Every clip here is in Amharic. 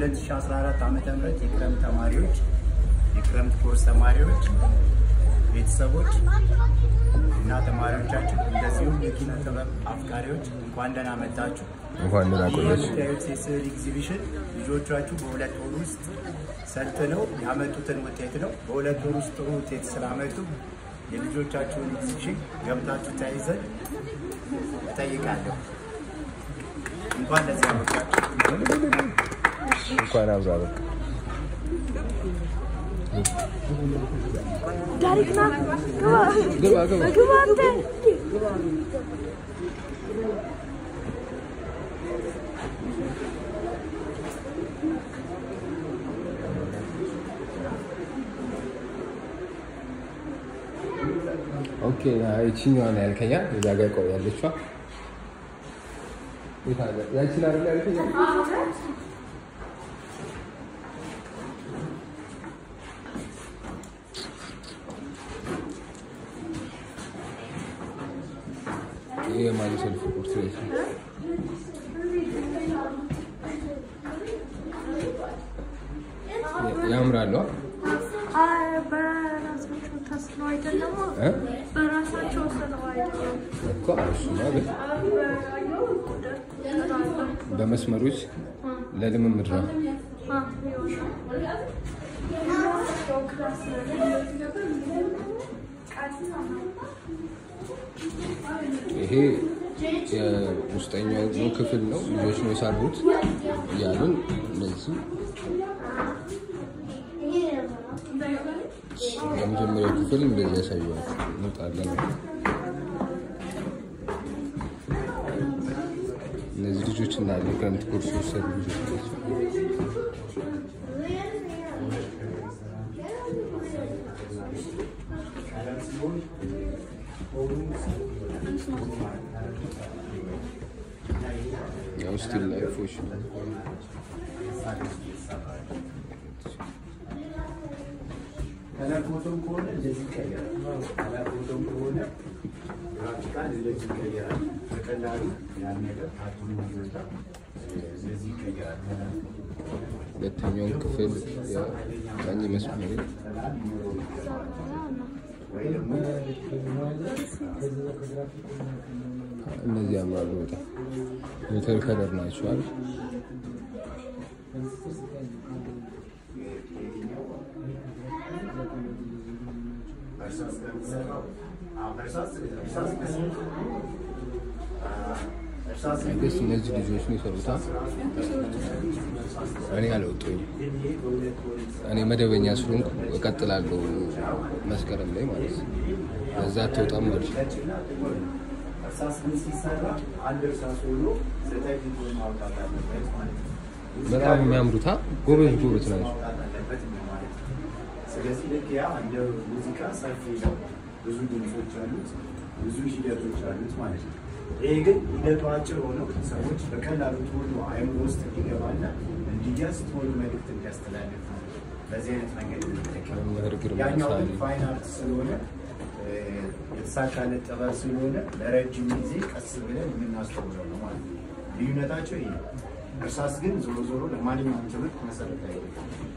የ2014 ዓ ም የክረምት ተማሪዎች የክረምት ኮርስ ተማሪዎች ቤተሰቦች እና ተማሪዎቻችን እንደዚሁም የኪነ ጥበብ አፍቃሪዎች እንኳን ደህና መጣችሁ። እንኳን ደህና ቆያችሁ። የምታዩት የስዕል ኤግዚቢሽን ልጆቻችሁ በሁለት ወር ውስጥ ሰልጥነው ያመጡትን ውጤት ነው። በሁለት ወር ውስጥ ጥሩ ውጤት ስላመጡ የልጆቻችሁን ኤግዚቢሽን ገብታችሁ ተያይዘን እጠይቃለሁ። እንኳን ለዚህ አበቃችሁ። እንኳን አብሮ አበቃ። ዳሪክ ና ግባ ግባ ግባ። ግባ አንተ ኦኬ ይችኛዋን ያልከኛ እዛ ጋር ቆይ ያለችዋ የት አለ? ያችን አይደል ያልከኛ? ይሄ የማን ሰልፍ ፖርትሬት ነው? ያምራሉ አ? በራሳቸው ተስለው አይደለም እ? በራሳቸው ስለው አይደለም እኮ እሱማ ግን በያየው ቁጥር ቁጥር አለው በመስመሮች ለልምምድ ነው። ይሄ የውስጠኛው ክፍል ነው። ልጆች ነው የሰሩት እያሉን እነዚህ የመጀመሪያው ክፍል እንደዚህ ያሳየዋል። እንውጣለን። እነዚህ ልጆች እንዳለ ክረምት ኮርስ የወሰዱ ልጆች ናቸው። ያው ስቲል ላይፎች ነው። ከለር ፎቶም ከሆነ እንደዚህ ይቀየራል። ከለር ፎቶም ከሆነ ግራፊካል እንደዚህ ይቀየራል። በቀላሉ ያን ነገር ካርቱን ማድረግ እንደዚህ ይቀየራል። ከለር ሁለተኛውን ክፍል የቀኝ መስመር ወይ ደግሞ እነዚህ ያምራሉ በጣም ሜተር ከለር ናቸው አይደል? እርሳስ ከሚሰራው አዎ፣ እርሳስ እርሳስ ከስንት እርሳስ ደስ እነዚህ ልጆች ነው የሰሩታ። እኔ አልወጡኝም። እኔ መደበኛ ስለሆንኩ እቀጥላለሁ መስከረም ላይ ማለት ነው። በዛ አትወጣም ማለት ነው። ነጭና ጥቁር ነው። እርሳስ ግን ሲሰራ አንድ እርሳስ ሆኖ ዘጠኝ ፊቱን ማውጣት አለበት ማለት ነው። በጣም የሚያምሩታ ጎበዝ ጎበዝ ናቸው። ማውጣት አለበት ማለት ነው። ስለዚህ ልክ ያ እንደ ሙዚቃ ሰፊ ነው። ብዙ ድምፆች አሉት፣ ብዙ ሂደቶች አሉት ማለት ነው። ይሄ ግን ሂደቱ አጭር ሆኖ ሰዎች በቀላሉ ቶሎ አይምሮ ውስጥ እንዲገባና እንዲያዝ ቶሎ መልዕክት እንዲያስተላልፍ ነው። በዚህ አይነት መንገድ እንጠቀም። መምህር ግርማ ያኛው ግን ሳሌ ፋይን አርት ስለሆነ እ፣ የተሳካለት ጥበብ ስለሆነ ለረጅም ጊዜ ቀስ ብለን የምናስተውለው ነው ማለት ነው። ልዩነታቸው ይሄ ነው። እርሳስ ግን ዞሮ ዞሮ ለማንኛውም ትምህርት መሰረታዊ ነው።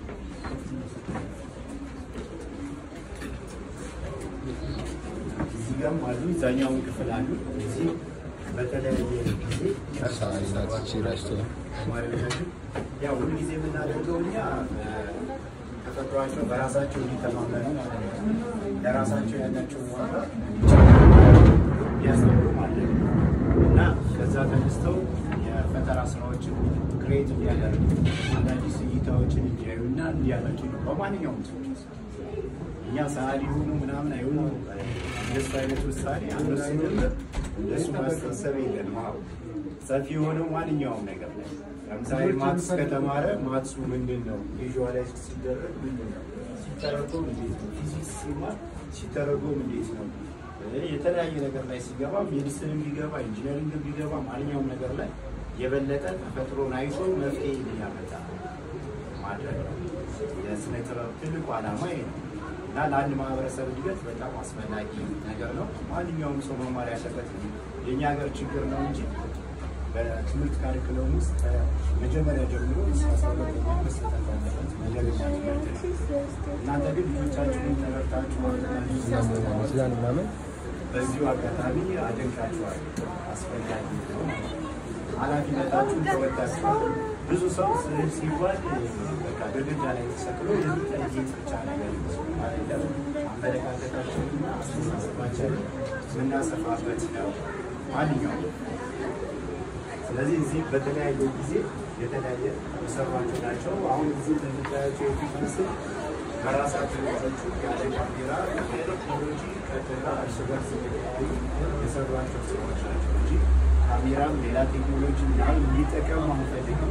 እዚህ ጋርም አሉ፣ እዛኛውን ክፍል አሉ። እዚህ በተለያየ ጊዜ ሳሌ ናት ይቺ ራስቶ ተማሪዎቻችን ያው ሁሉ ጊዜ የምናደርገው እኛ ተፈጥሯቸው በራሳቸው እንዲተማመኑ ማለት ነው። ለራሳቸው ያላቸውን ዋጋ እንዲያስተምሩ ማለት ነው እና ከዛ ተነስተው የፈጠራ ስራዎችን ክሬት እንዲያደርጉ አዳዲስ እይታዎችን እንዲያዩና እንዲያላቸው ነው በማንኛውም ሰዎች ውስጥ እኛ ሰዓሊ ሆኑ ምናምን አይሆኑ እንደሱ አይነት ውሳኔ አንወስንም። እንደሱ ማስተሰብ የለንም። አዎ ሰፊ የሆነው ማንኛውም ነገር ላይ ለምሳሌ ማትስ ከተማረ ማትሱ ምንድን ነው? ቪዥዋላይዝ ሲደረግ ምንድን ነው? ሲተረጎም እንዴት ነው? ፊዚክስ ሲማር ሲተረጎም እንዴት ነው? የተለያየ ነገር ላይ ሲገባ ሜዲሲንም ቢገባ ኢንጂነሪንግ ቢገባ ማንኛውም ነገር ላይ የበለጠ ተፈጥሮን አይቶ መፍትሄ እንዲያመጣ ማድረግ ነው። የስነ ጥበብ ትልቁ ዓላማ ይሄ ነው እና ለአንድ ማህበረሰብ እድገት በጣም አስፈላጊ ነገር ነው። ማንኛውም ሰው መማር ያለበት የእኛ ሀገር ችግር ነው እንጂ በትምህርት ካሪኩለም ውስጥ ከመጀመሪያ ጀምሮ እስከ አስራ ሁለተኛ መሰጠት አለበት መደበኛ ትምህርት ነው። እናንተ ግን ልጆቻችሁን ተረድታችሁ ማለታችሁ ይችላል ምናምን በዚሁ አጋጣሚ አደንቃችኋል። አስፈላጊ ነው። ኃላፊነታችሁን ተወጣችኋል። ብዙ ሰው ስዕል ሲባል በቃ ግድግዳ ላይ ተሰቅሎ የሚታይ ጌጥ ብቻ ነገር ይመስላል አይደለም። አመለካከታችንና አስተሳሰባችንን የምናሰፋበት ነው ማንኛውም ስለዚህ እዚህ በተለያየ ጊዜ የተለያየ የሰሯቸው ናቸው። አሁን እዚህ እንደምታያቸው የፊት ምስል በራሳቸው የሰቹ ያለ ካሜራ ቴክኖሎጂ ቀጥታ እርስ በርስ የተለያዩ የሰሯቸው ስራዎች ናቸው እንጂ ካሜራም ሌላ ቴክኖሎጂ ምናምን እንዲጠቀሙ አንፈልግም።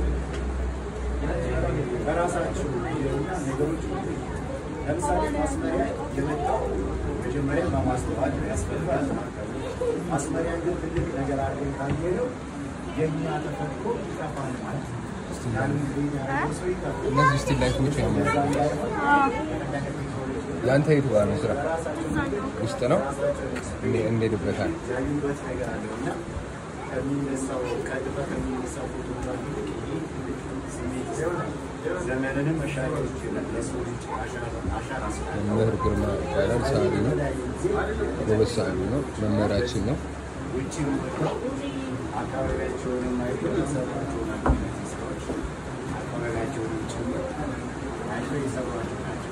በራሳቸው ና ነገሮች ለምሳሌ ማስመሪያ የመጣው መጀመሪያ በማስተዋል ነው ያስፈልጋል። ማስመሪያ ግን ትልቅ ነገር አድርገን ካልሄደው የኛ ተፈጥሮ ይጠፋል ማለት ነው። ያንን ግሬድ ያደረገው ሰው ይጠፋል። እነዚህ ስቲል ላይፎች ያምራሉ። እዛ እንዳይሆን የአንተ የቱ ጋር ነው ስራ? ውስጥ ነው እንዴ- እንሄድበታል። ያዩበት ነገር አለው እና ከሚነሳው ቀጥታ ከሚነሳው ፎቶግራፊ ይልቅ ይሄ ትልቅ ስሜት ይሆናል። ዘመንንም መሻገር ይችላል። ለሰው ልጅ አሻራ አሻራ ስላለ መምህር ግርማ ይባላል። ሰዓሊ ነው፣ ጎበዝ ሰዓሊ ነው፣ መምህራችን ነው። ውጭ ወጥተው አካባቢያቸውን አይተው የሰሯቸውን እነዚህ ስራዎች አካባቢያቸውን ጭምር አይተው የሰሯቸው ናቸው።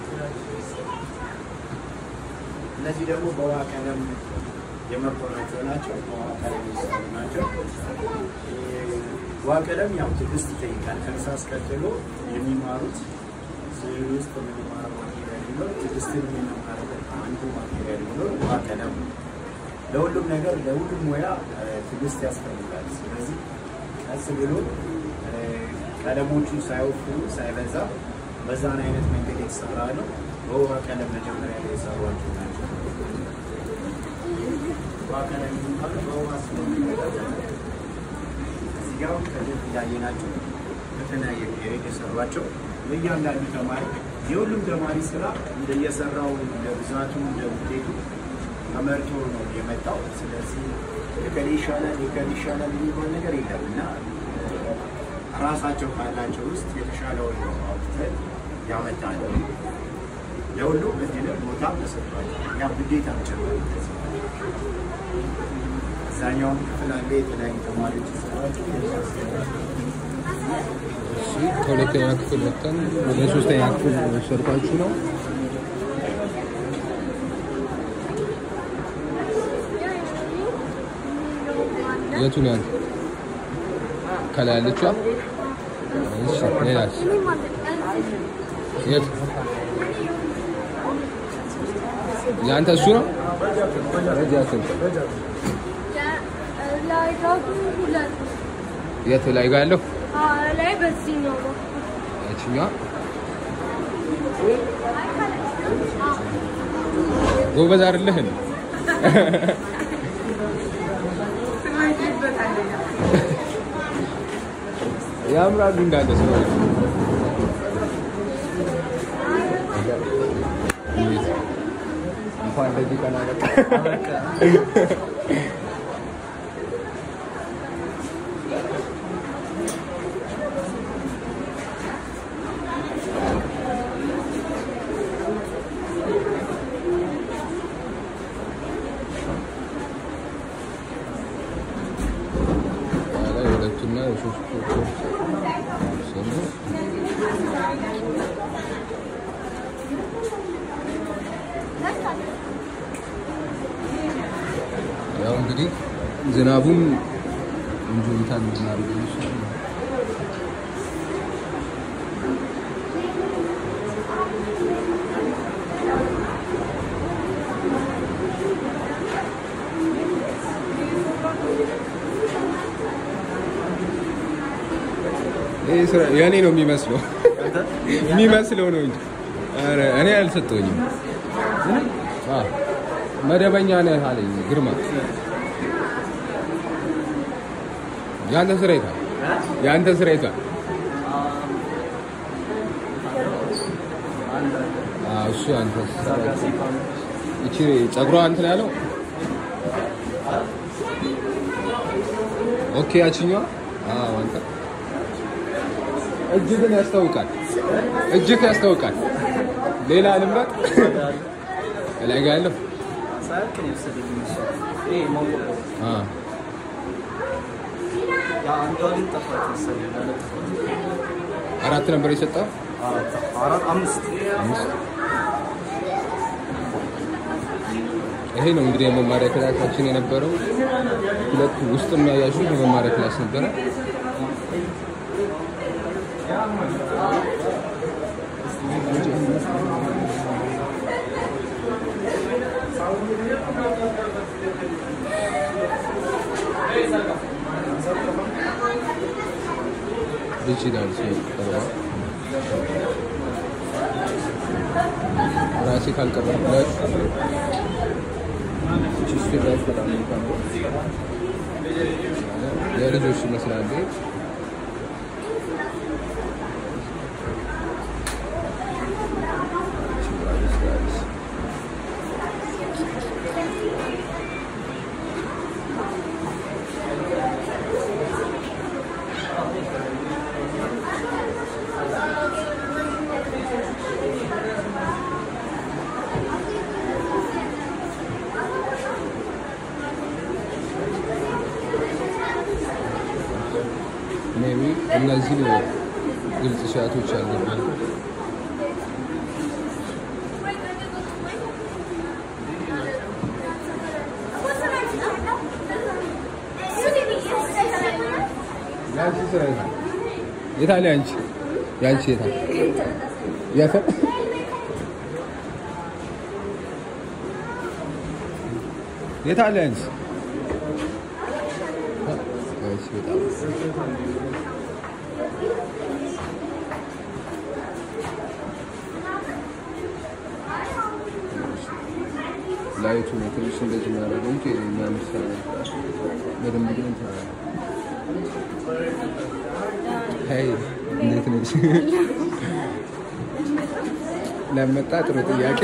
እነዚህ ደግሞ በውሃ ቀለም የመኮናቸው ናቸው። በውሃ ቀለም የሚሰሩ ናቸው። ውሃ ቀለም ያው ትዕግስት ይጠይቃል። ከእርሳስ ቀጥሎ የሚማሩት ስዕል ውስጥ የምንማረው ማቴሪያል ቢኖር ትዕግስትን የምንማርበት አንዱ ማቴሪያል ቢኖር ውሃ ቀለም ነው። ለሁሉም ነገር ለሁሉም ሙያ እ፣ ትዕግስት ያስፈልጋል። ስለዚህ ቀስ ብሎ እ፣ ቀለሞቹ ሳይወፍሩ ሳይበዛ በዛን አይነት መንገድ የተሰራ ነው። በውሃ ቀለም መጀመሪያ ላይ የሰሯቸው ናቸው። ውሃ ቀለም የሚባለው በውሃ ስለሚመጣ እዚህ ጋር አሁን ከዚህ እንዳየናቸው በተለያየ ፔሪድ የሰሯቸው ለእያንዳንዱ ተማሪ የሁሉም ተማሪ ስራ እንደየሰራው እንደ ብዛቱ እንደ ውጤቱ ተመርቶ ነው የመጣው። ስለዚህ የከሌ ይሻላል የከሌ ይሻላል የሚባል ነገር የለም እና ራሳቸው ካላቸው ውስጥ የተሻለውን ነው አውጥተን ያመጣል። ለሁሉም እድልም ቦታ ተሰጥቷል። ያ ግዴታ ጭምር እዛኛውም ክፍል አለ የተለያዩ ተማሪዎች ይሰራቸው እሺ፣ ከሁለተኛ ክፍል ወጥተን ወደ ሶስተኛ ክፍል ወሰድኳችሁ ነው። የቱን ያንተ ከላይ ያለችዋ? እሺ፣ ሌላስ? የት የአንተ እሱ ነው? ረጃ ስንት? ላይ ደግሞ ሁለት የት ላይ ጋር ያለው? ላይ በዚህኛው ነው። ያችኛዋ ጎበዝ አይደለህን? ያምራሉ እንዳለ ስለሆነ እንዴት እንኳን እንደዚህ ቀን አበቃ። ላይ የሁለቱና የሶስቱ ኮርስ ሰሩ። ያው እንግዲህ ዝናቡም እንጆይታን እናደርገው ይችላል። ይህ ስራ የእኔ ነው የሚመስለው የሚመስለው ነው እንጂ ኧረ እኔ አልሰጠኝም። አዎ፣ መደበኛ ነህ አለኝ ግርማ። የአንተ ስራ የታል? የአንተ ስራ የታል? አዎ፣ እሱ አንተ ስራ ይቺ ጸጉሯ እንትን ያለው ኦኬ፣ ያችኛዋ አዎ አንተ እጅግን ያስታውቃል። እጅግ ያስታውቃል። ሌላ ልምረጥ ላይ ጋ ያለው ሳያልቅ ነው የወሰደብኝ እሱ። ይሄ ማንቆርቆር አ ያ አንዷ ግን ጠፋች መሰለኝ ያለጠፋት። አራት ነበር የሰጠው አራት አራት አምስት አምስት ይሄ ነው እንግዲህ የመማሪያ ክላሳችን የነበረው። ሁለቱ ውስጥ የሚያያችሁ የመማሪያ ክላስ ነበረ። ይችላል ሲቀርባ ራሴ ካልቀረብኩለት ቺስቱ ላይ በጣም እንኳን የልጆች ይመስላል። ሜቢ እነዚህ ግልጽ ሻቶች አለበት። ያንቺ ስራ የት ነው? የት አለ ያንቺ? ያንቺ የት አለ? የት? የት አለ ያንቺ? ያንቺ በጣም ላይቱ ነው ትንሽ እንደዚህ የሚያደርገው እንጂ የሚያምር ስራ ነው። በደንብ ግን እንትን አለ። ሄይ እንዴት ነሽ? ለመጣ ጥሩ ጥያቄ።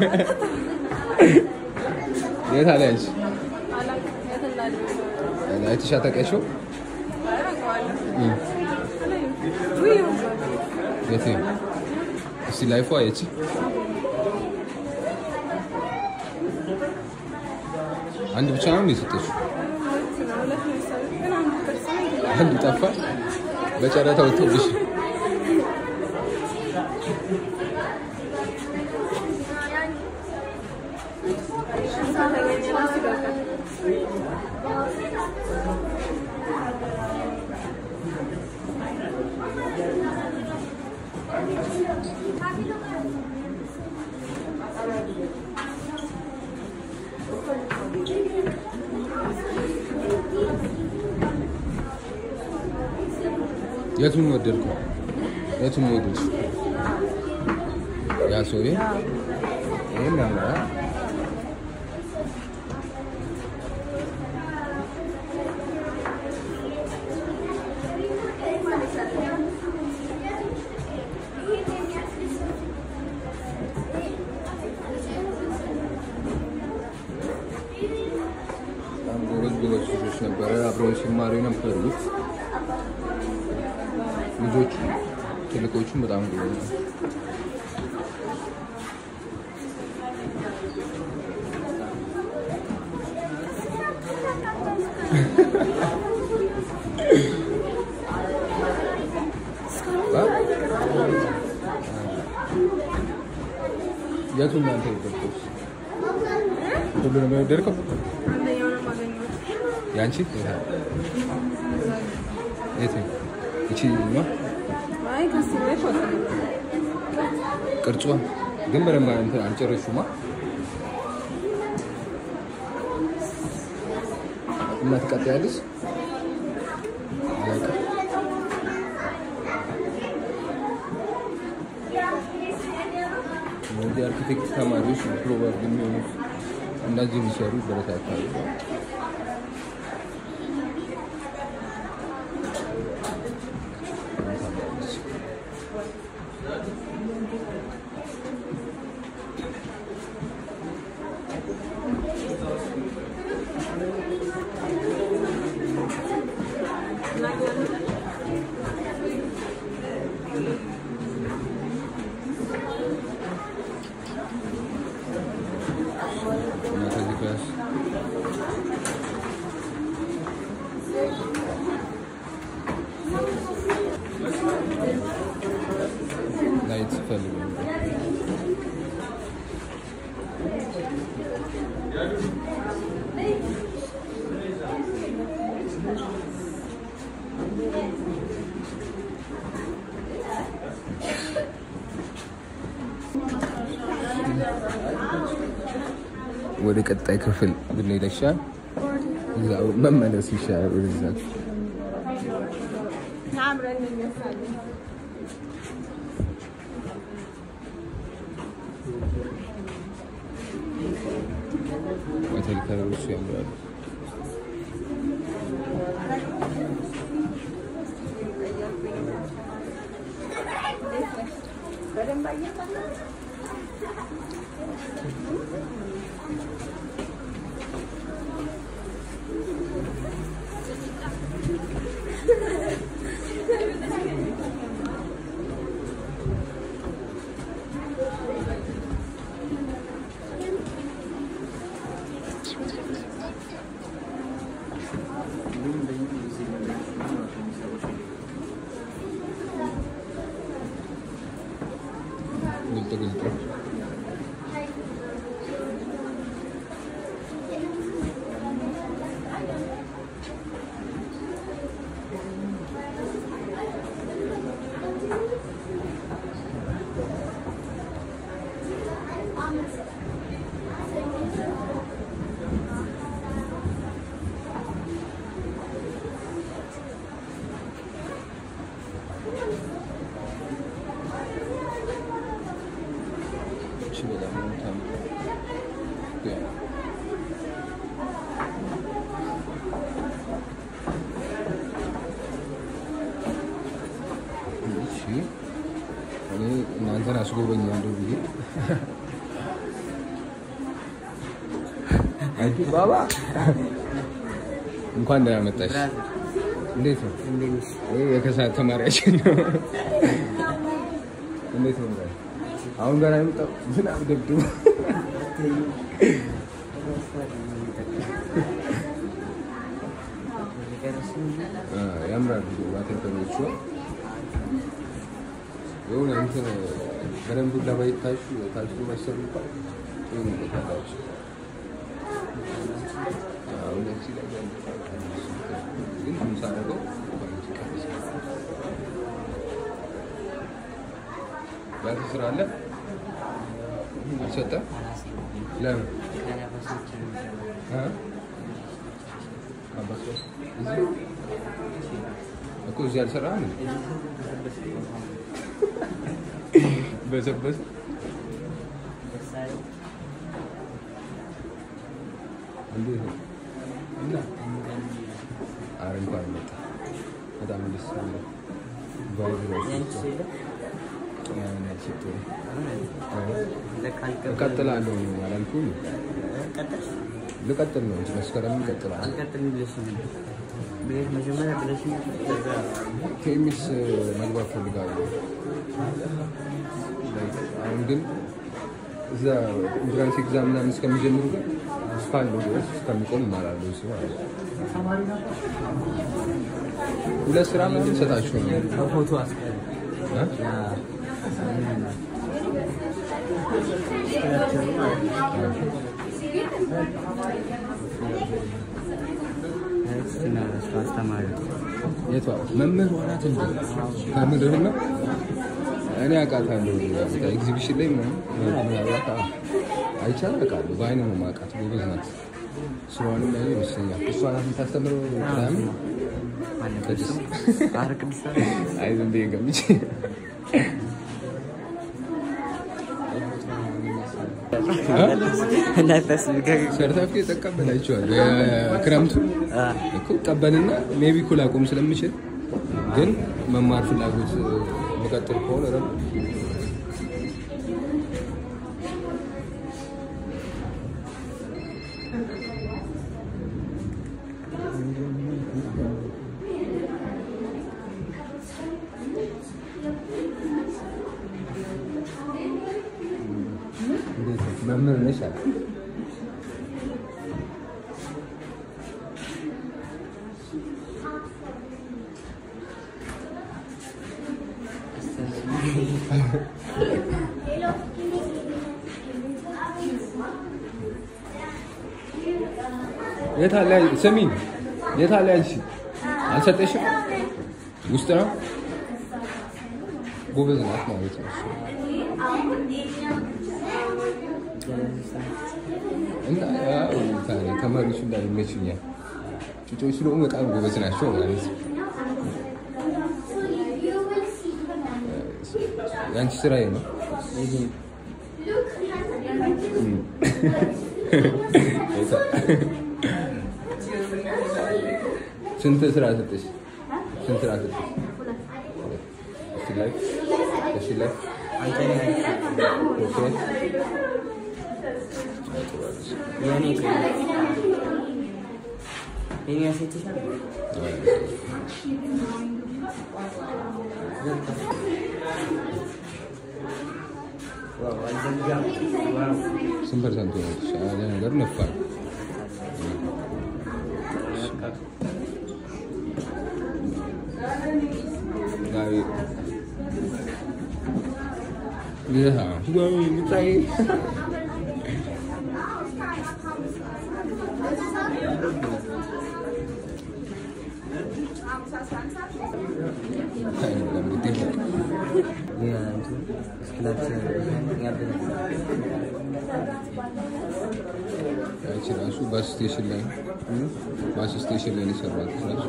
የት አለ ያንቺ? አይተሻ ታውቂያቸው? የት ነው? እስቲ ላይፏ የቺ አንድ ብቻ ነው የሰጠችው? አንዱ ጠፋ። በጨረታ ወጥቶብሽ የቱን ወደድከው? የቱን ወደድሽ? ያ ሰውዬ ይሄን ያምራል። በጣም ጎበዝ ጎበዝ ልጆች ነበረ አብረውን ሲማሩ የነበሩት ልጆቹ ትልቆቹም በጣም ጎበዝ ነው። የቱን ነው አንተ የወደድከው? ሁሉንም የወደድከው? ያንቺ የት ነው? እቺ ነው ቅርጿ ግን በደንብ እንትን አልጨረሹማ እና ትቀጥያለሽ? አላውቅም። እነዚህ አርኪቴክት ተማሪዎች ፕሮባብሊ የሚሆኑት እነዚህ የሚሰሩ ይበረታታሉ። Thank you. ፈልገው ወደ ቀጣይ ክፍል ብንሄድ ይሻላል። እዛው መመለስ ይሻላል ወደዛ አብረን እንነሳለን። ሆቴል ከለሮቹ ያምራሉ። ግልጥ ግልጥ እቺ በጣም ነው የምታምረው። ያ እሺ እኔ እናንተን አስጎበኛለሁ ብዬ አጂ ባባ እንኳን ደህና መጣሽ። እንዴት ነው? ይሄ የከሳት ተማሪያችን ነው። እንዴት ነው? ብራይ? አሁን ገና የመጣው ዝናብ ደብድቦ አ፣ ያምራሉ ዋተርከሎቹ የሆነ እንትን በደንብ ለማይታሹ ታሹ መሰሉ እንኳን ጥሩ ነው ታላችሁ። አሁን እዚህ ላይ ግን ምሳ አደረገው ባንክ ስራ አለ አልሰጠም። ለምን እ? ካምፓስ ላይ? እዚህ እኮ እዚህ አልሰራህም እንዴ? በሰበስ እንዴት ነው? እና ኧረ እንኳን መጣ። በጣም ደስ ይላል። ቫይብ ራሱ ያን ሽቶ እቀጥላለሁ አላልኩም? ልቀጥል ነው እንጂ መስከረም እቀጥላለሁ። ቴሚስ መግባት ፈልጋለሁ። አሁን ግን እዛ ኢንትራንስ ኤግዛም ምናምን እስከሚጀምሩ ግን እስካለው ድረስ እስከሚቆም እማራለሁ። እሱ ማለት ነው። ሁለት ስራ ምናምን ሰጣችሁ ነው ፎቶ እ? አስተማሪ የቷ መምህር ናት እንዴ? ከምድር ነው እኔ አውቃታለሁ። ኤግዚቢሽን ላይ ምናምን ምናልባት አዎ፣ አይቻል አውቃለሁ። በአይነ ነው የማውቃት። ጎበዝ ናት። ስራዋንም ላይ ይመስለኛል። እሷ ናት የምታስተምረው ቅዳሜ ቅድስት አረ ቅዱስ አይ ዝም ብዬ ገምቼ ሰርተፍኬት ተቀበላችኋል። የክረምቱ እኮ ቀበልና ሜቢ እኮ ላቆም ስለምችል ግን መማር ፍላጎት መቀጥል ከሆነ ደግሞ እንዴት ነው? መምህር ነሽ አለ የት አለ ስሚ የት አለ አንቺ አልሰጠሽም ውስጥ ነው ጎበዝ ናት ማለት ነው እሱ። እና ያው ታዲያ ተማሪዎቹ እንዳለ ይመቹኛል ጩጮቹ ደግሞ በጣም ጎበዝ ናቸው ማለት ነው የአንቺ ስራዬ ነው ስንት ስራ ሰጠሽ? ስንት ስራ ሰጠሽ? እሺ ላይ እሺ ላይ ኦኬ የኔ የኔ ያሴትሻል ዋው አልዘጋም ዋው ስንት ፐርሰንት ሆነች? ያለ ነገር ነፋል። ጋሪ ይህ ወይ ምጣይ አይደለም ግዴታ የእንትን እስክላት ያበለ ያቺ ራሱ ባስ ስቴሽን ላይ ባስ ስቴሽን ላይ ነው የሰራት ራሱ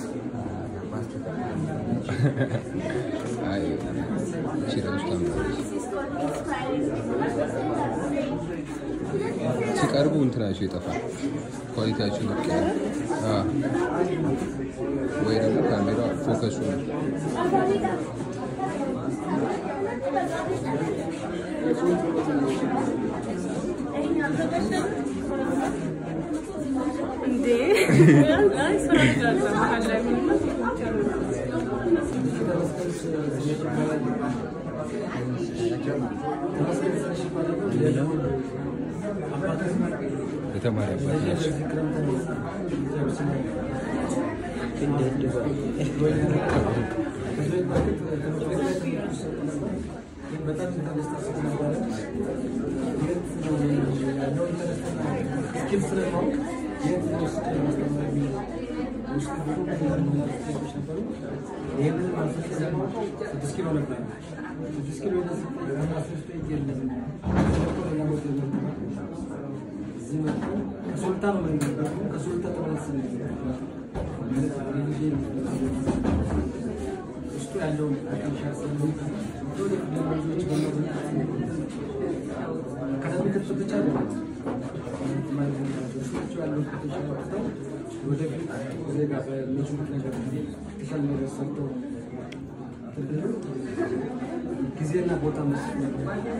አይ እቺ ራሱ ታምራለች። ሲቀርቡ እንትናቸው ይጠፋል፣ ኳሊቲያቸው ልቅ ይላል። አዎ። ወይ ደግሞ ካሜራ ፎከሱ ነው። እንዴ አይ ስራ ይላል መሀል ላይ ምንም የተማሪ አባት ናቸው። ውስጡ ያለውን አቀምሻ አካዳሚክ ብቻ ወደፊት ዜጋ በሚችሉት ነገር የተሻለ ነገር ሰርተው ጊዜና ቦታ መስጠት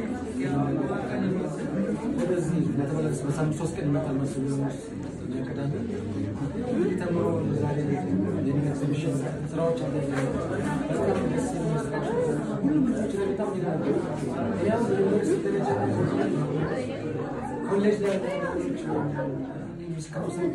ወደዚህ ለተመለስ በሳምንት ሶስት ቀን ይመጣል መሰለኝ ቅዳሜ እንግዲህ ተምሮ ዛሬ ኤግዚቢሽን ስራዎች አለ በጣም ደስ የሚል ስራዎች ሁሉም ልጆች ላይ በጣም ይላሉ ያም ዩኒቨርሲቲ ደረጃ ኮሌጅ ላይ እስካሁን ሰው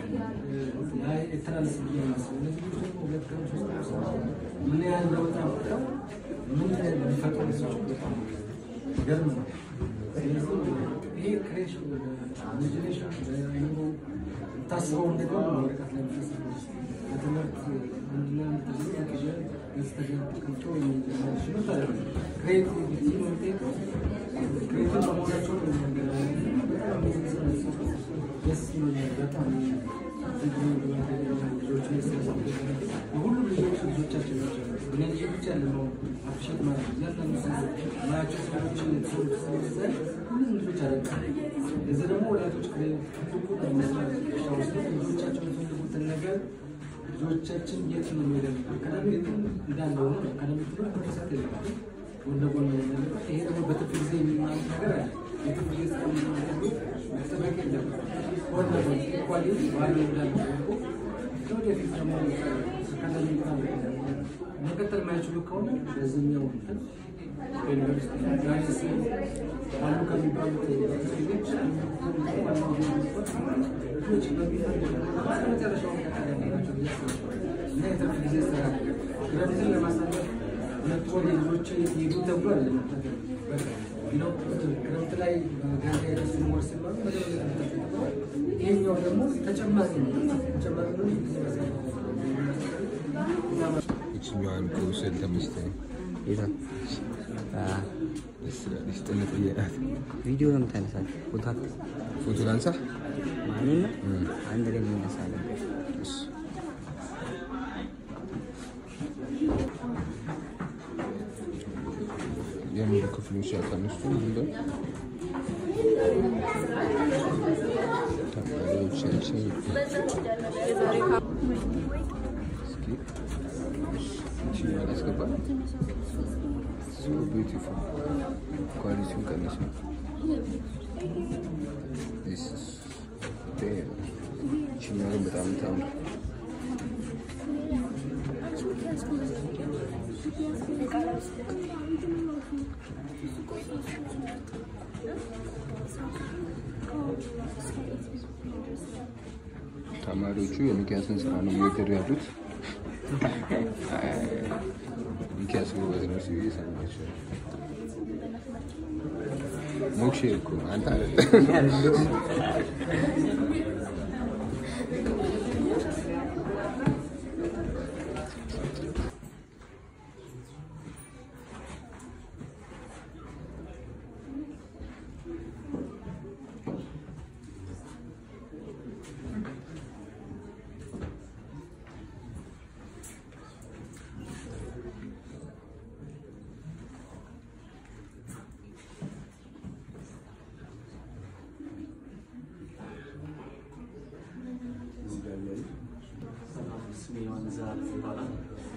የተላለፍ ብዬ ነው የማስበው። እነዚህ ልጆች ደግሞ ሁለት ቀን ሶስት ቀን ስራ ምን ያህል ለውጥ አምጥተው ምን ሊፈጥሩ ሰዎች በጣም ገርም ነው። ስለዚህ ይሄ ክሬሽን ኢማጂኔሽን በአይምሮ ታስበው እንደገና ወረቀት ላይ የሚፈስበው በትምህርት ምንድነው የምትለው ያቅዠ ገጽተኛ ተቀምጦ የሚሽሉት አለ ክሬቲቪቲ ነው የሚጠይቀው ክሬቲቭ በመሆናቸው ነው የሚያገናኘው። በጣም ደስ ይለኛል በጣም ሁሉም ልጆች ልጆቻችን ናቸው። እኔ ልጅ ብቻ ያለነው አፕሪሼት ማለት ነው። እያንዳንዱ ሰው ማያቸው ሰዎች የተሰሩት ስለሚዛል ሁሉም ልጆች አለ። እዚህ ደግሞ ወላጆች ትልቁ መስራት ውስጥ ልጆቻቸው የሚፈልጉትን ነገር ልጆቻችን የት ነው የሚሄደው? አካዳሚ እንዳለ ሆኖ አካዳሚ ትምህርት መሰጥ የለበትም ጎን ለጎን ነው ያለበት። ይሄ ደግሞ በትርፍ ጊዜ የሚማሩት ነገር አለ። የትርፍ ጊዜ ስራ መጠበቅ የለበትም። ጎን ለጎን ኢኳሊ ባሉ እንዳለ ሆኖ ለወደፊት ደግሞ አካዳሚ መቀጠል የማይችሉ ከሆነ በዚህኛው እንትን ዩኒቨርሲቲ ጋይስ አሉ ከሚባሉት ሌሎች ልጆች በሚፈልጉ መጨረሻው መቀጠል ያለባቸው ብዬ አስባለሁ። እና የትርፍ ጊዜ ስራ ክረምትን ለማሳለፍ ሁለት ወር ልጆች ሄዱ ተብሎ አለ ነው ክረምት ላይ ገንዳ የደሱን ወር ሲባሉ ይሄኛው ደግሞ ተጨማሪ ነው ተጨማሪ ነው ይችኛዋን ከውሰድ ተመችቶኝ የታ ደስ ትላለች። ጥንጥዬ ናት። ቪዲዮ ነው የምታነሳት ፎቶ አት- ፎቶ ላንሳ። ማንን ነው አንድ ላይ እንነሳለን። እሺ። የሙሉ ክፍሎች ያልተነሱ እንደ ተማሪዎቻችን እስኪ ይችኛዋን አስገባ። So beautiful. ኳሊቲውን ቀንስ ነው። This is damn. ይችኛዋ ግን በጣም ታምር ተማሪዎቹ የሚኪያስን ስራ ነው የሚወደዱ ያሉት። ሚኪያስ ጎበዝ ነው ሲሉ እየሰማቸው ነው። ሞክሼ እኮ አንተ አይደለም። ስሜ ዮሐንስ ዘላለም ይባላል።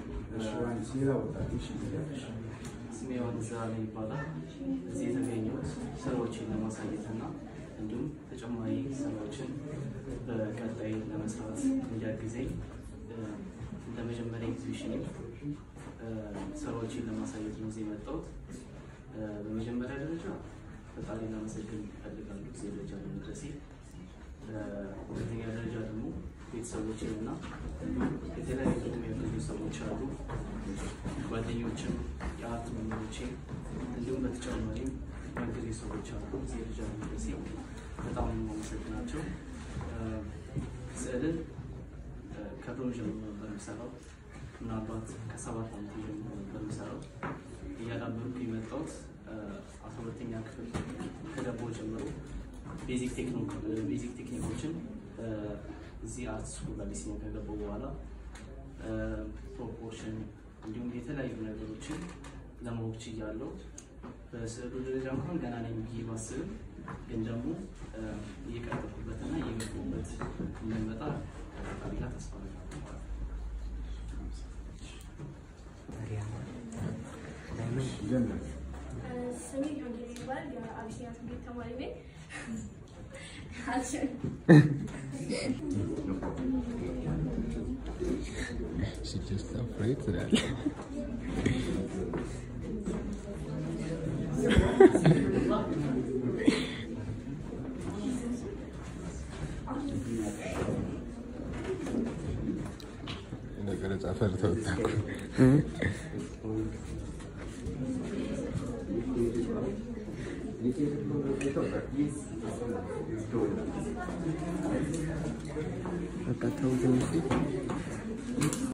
ስሜ ዮሐንስ ዘላለም ይባላል። እዚህ የተገኘሁት ስራዎችን ለማሳየት እና እንዲሁም ተጨማሪ ስራዎችን በቀጣይ ለመስራት እንዲያግዘኝ እ፣ እንደ መጀመሪያ ኤግዚቢሽን ስራዎችን ለማሳየት ነው እዚህ የመጣሁት። እ፣ በመጀመሪያ ደረጃ ፈጣሪ ላመሰግን እፈልጋለሁ እዚህ ደረጃ ለመድረሴ። እ፣ ሁለተኛ ደረጃ ደግሞ ቤተሰቦችን እና እንዲሁም የተለያዩ ደግሞ ያገኙ ሰዎች አሉ፣ ጓደኞችም፣ የአርት መምህሮቼ እንዲሁም በተጨማሪም ያገዙ ሰዎች አሉ። እዚህ ደረጃ ለመድረሴ በጣም ነው የማመሰግናቸው። እ፣ ስዕልን እ፣ ከድሮ ጀምሮ ነበር የምሰራው። ምናልባት ከሰባት ዓመት ጀምሮ ነበር የምሰራው። እያዳበርኩ የመጣሁት እ፣ አስራ ሁለተኛ ክፍል ከገባሁ ጀምሮ ቤዚክ ቴክኖ- ቤዚክ ቴክኒኮችን እ፣ እዚህ አርት ስኩል አዲስ ነው ከገባሁ በኋላ እ፣ ፕሮፖርሽን እንዲሁም የተለያዩ ነገሮችን ለማወቅ ችያለሁ። በስዕሉ ደረጃ እንኳን ገና ነኝ ብዬ ባስብም ግን ደግሞ እ፣ እየቀጠልኩበትና እየገባሁበት እንደመጣ ፈጣሪ ጋር ተስፋ አደርጋለሁ። ስሜ ዮጊ ይባል የአቢሲኒያ ትምህርት ተማሪ ነኝ። She just afraid ትላለች። ለቀረጻ ፈርተው ወጣኩ። በቃ ተው ትንሽ